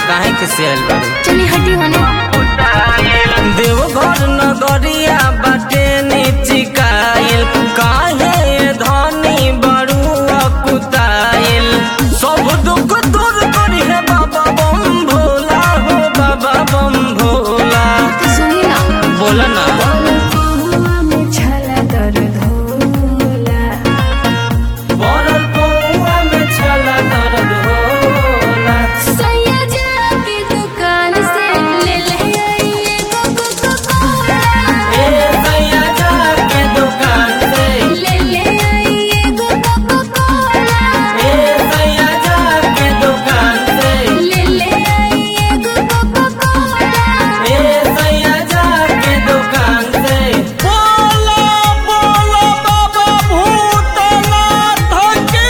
काहे के से आइल बारू चली हटी होने देवघर नगरिया बाटे निचिकाइल काहे धनी बड़ू अकुताइल सब दुख दूर करी है बाबा बम भोला हो बाबा बम भोला तो सुनी ना बोला ना में छला दर्द होला बरल पौआ में छला दर्द होला सैया जाके दुकान से ले ले आई कोको कोला ए सैया जाके दुकान से ले ले आई कोको कोला ए सैया जाके दुकान से ले ले आई कोको कोला ए सैया जाके दुकान से बोलो बोलो बाबा भूतनाथ की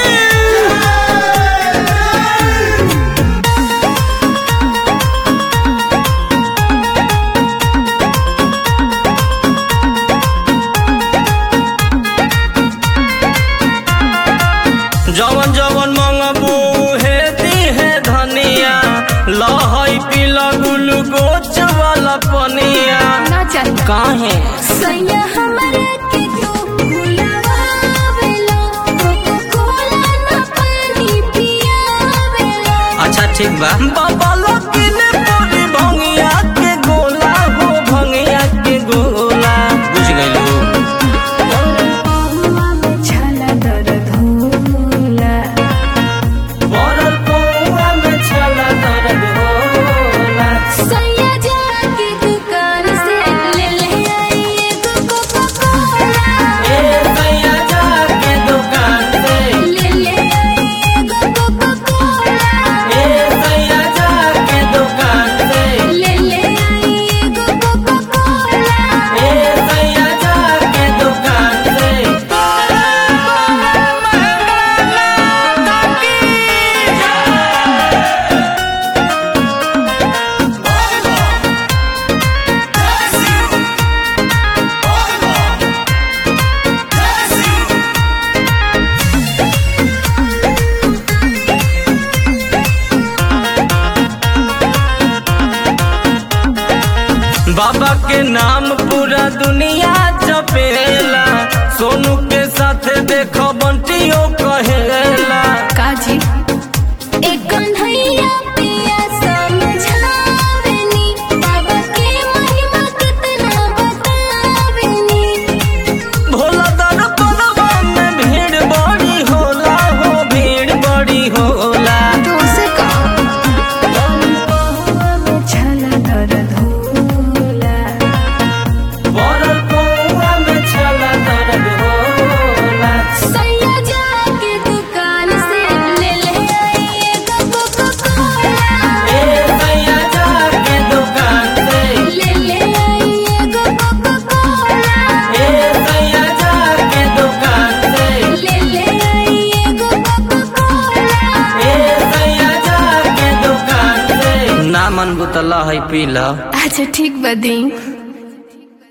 जवन जवन मंगबू हे दी है धनिया लहई पीला ग्लूकोच वाला पनिया ना चाहिए काहे सैया हमारे के तू भुलावेला कोको कोला ना पानी पियावेला अच्छा ठीक बा बाबा लकीने पूरी भंगिया के गोला हो भंगिया के गोला बुझ गइलू पहुआ में छला दर्द होला बरल पौआ में छला दर्द होला सैया जाके दुकान से ले ले आई कोको कोला ए सैया जाके दुकान से ले ले आई कोको कोला ए सैया जाके दुकान से ले ले आई कोको कोला ए सैया जाके दुकान से बाबा के नाम पूरा दुनिया जपेला सोनू के साथ देखो बंटियो कहेला काजी एक कन्हैया पिया समझावेनी बाबा के महिमा कितना बतावेनी भोला दरबारवा में भीड़ बड़ी होला हो भीड़ बड़ी होला दोसे का पहुआ में छला दर्द होला बरल पौआ में छला दर्द होला सैया जाके दुकान से ले ले आई कोको कोला ए सैया जाके दुकान से ले ले आई कोको कोला ए सैया जाके दुकान से ले ले आई कोको कोला ए सैया जाके दुकान से ना मन बुतला है पीला अच्छा ठीक बदी